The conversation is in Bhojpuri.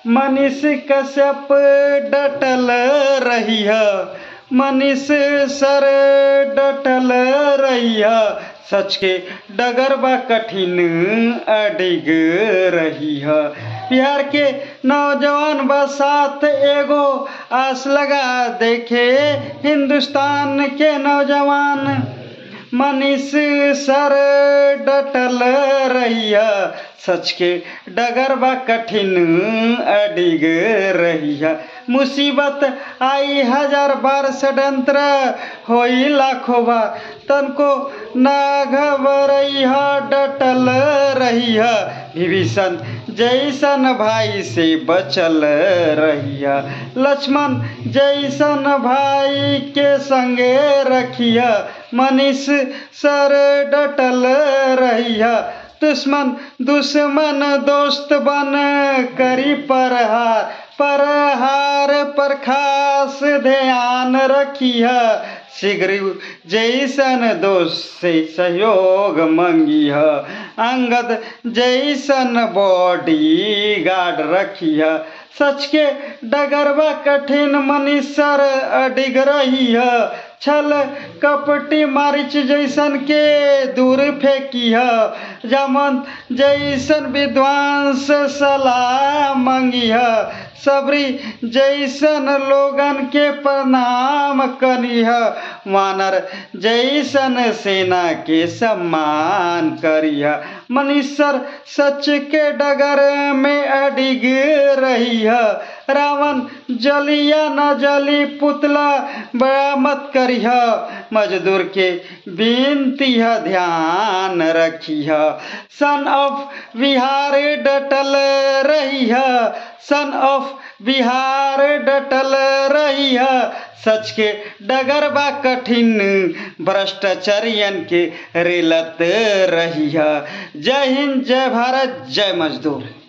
मनीष कश्यप डटल रही मनीष सर डटल रही सच के डगर बा कठिन अडिग रही है बिहार के नौजवान बा साथ एगो आस लगा देखे हिंदुस्तान के नौजवान मनीष सर डटल रही सच के डगर बा कठिन अडिग रही मुसीबत आई हजार बार षडंत्र होई लाखों बार तनको न घबरई डटल रही विभीषण जैसन भाई से बचल रही लक्ष्मण जैसन भाई के संगे रखिया मनीष सर डटल रही दुश्मन दुश्मन दोस्त बन करी परहार परहार पर खास ध्यान रखिया शीघ्र जैसन दोस्त से सहयोग मंगी अंगद जैसन बॉडी गार्ड रखिया सच के डगरवा कठिन मनीषर अडिग रही है छल कपटी मारिच जैसन के दूर फेंकी है जमन जैसन विद्वांस सलाह मंगी है सबरी जैसन लोगन के प्रणाम करी है वानर जैसन सेना के सम्मान करी है मनीषर सच के डगर में अडिग रही है रावण जलिया न जली पुतला बरामद करी है मजदूर के बिनती है ध्यान रखी है सन ऑफ बिहार डटल रही है सन ऑफ बिहार डटल रही है सच के डगर बा कठिन भ्रष्टाचारियन के रेलत रही है जय हिंद जय भारत जय मजदूर